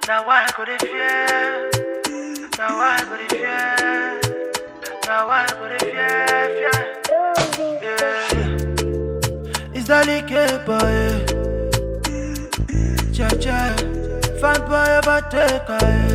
Now why I go dey fear? Now why I go dey fear? Now why I go dey fear? Fear. Yeah. It's that like boy. Cha cha. Fine boy about take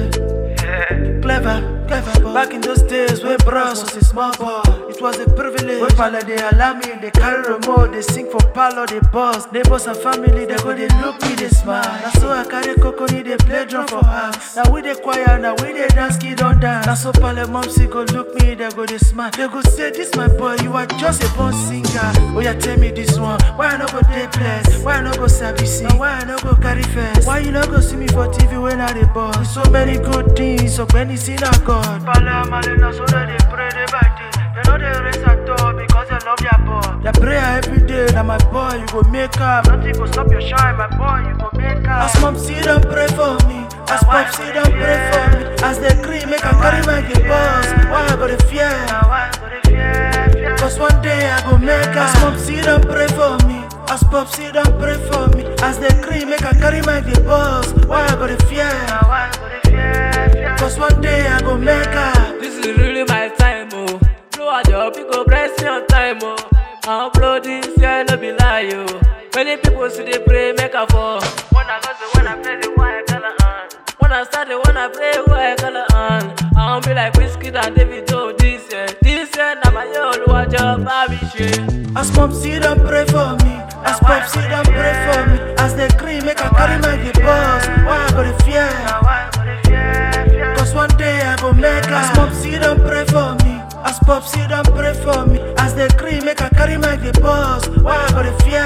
Clever, clever boy. Back in those days when bros was a small boy, it was a privilege. When pala they allow me, they carry remote, they sing for palo, they boss. Neighbors and family, they go, they look me, they smile. Now so I carry coconut, they play drum for house. Now we they choir, now we they dance, kid don't dance. Now so pala momsy go look me, they go, they smile. They go say, this my boy, you are just a born singer. Oh yeah, tell me this one, why I no go day bless? Why I no go sabi sing? Why I no go carry first? Why you no go see me for TV when I dey boss? So many good things, so many sin a God. Pala malena so that they pray day by day. They know they race at all because they love their boy. They pray every day that my boy you go make up. Nothing go stop your shine, my boy you go make up. As mom see them pray for me. As pop see them pray for me. As they cream make I carry my get boss. Why I go to fear? Why I go to fear? Cause one day I go make up. As mom see them pray for me. As pop see them pray for me. As they cream make I carry my get boss. Why I go to fear? Why I go to fear? Cause one day I go make up. This is really my time, oh. Blow a job, you go bless me on time, oh. I'm blow this year, no be lie, oh. Many people see they pray, make a fall. When I go to when I play the white color on. When I start the when I play white color on. I don't be like whiskey and David Joe this year. This year, now my old watch up, baby shit. As mom see them pray for me. As pop see them pray for me. As they cream make I carry my get boss. Why I go to fear? Cause one day I go make her. As mom see them pray for me. As pop see them pray for me. As they cream make I carry my get boss. Why I go to fear?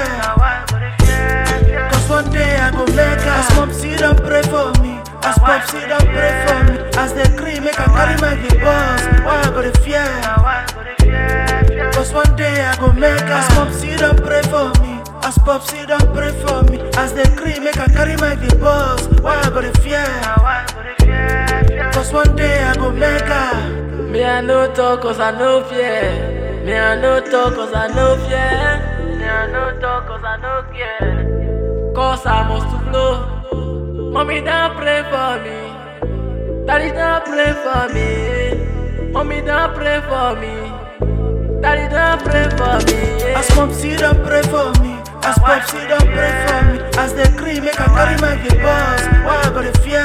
Cause one day I go make her. As mom see them pray for me. As pop see them pray for me. As they cream make I carry my get boss. Why I go to fear? Cause one day I go make her. As mom see them pray for me. As pop see them pray for me. As they cream make I carry my get boss. Why I go to fear? Cause one day I go make her. Me I no talk cause I no fear. Me I no talk cause I no fear. Me I no talk cause I no care. Cause I must to flow. Mommy don't pray for me. Daddy don't pray for me. Mommy don't pray for me. Daddy don't pray for me. As mom see them pray for me. As pop see them pray for me. As they cream make I carry my get boss. Why I go to fear?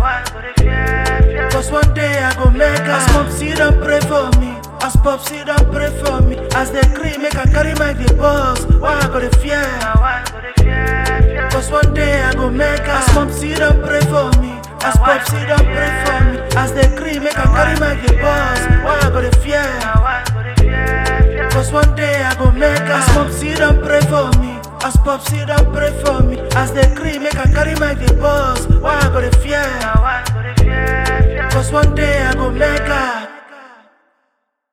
Cause one day I go make her. As mom see them pray for me. As pop see them pray for me. As they cream make I carry my get boss. Why I go to fear? Cause one day I go make her. As mom see them pray for me. As pop see them pray for me. As they cream make I carry my get boss. Why I go to fear? Cause one day I go make her. As mom see them pray for me. As pop see them pray for me. As they cream make I carry my get boss. Why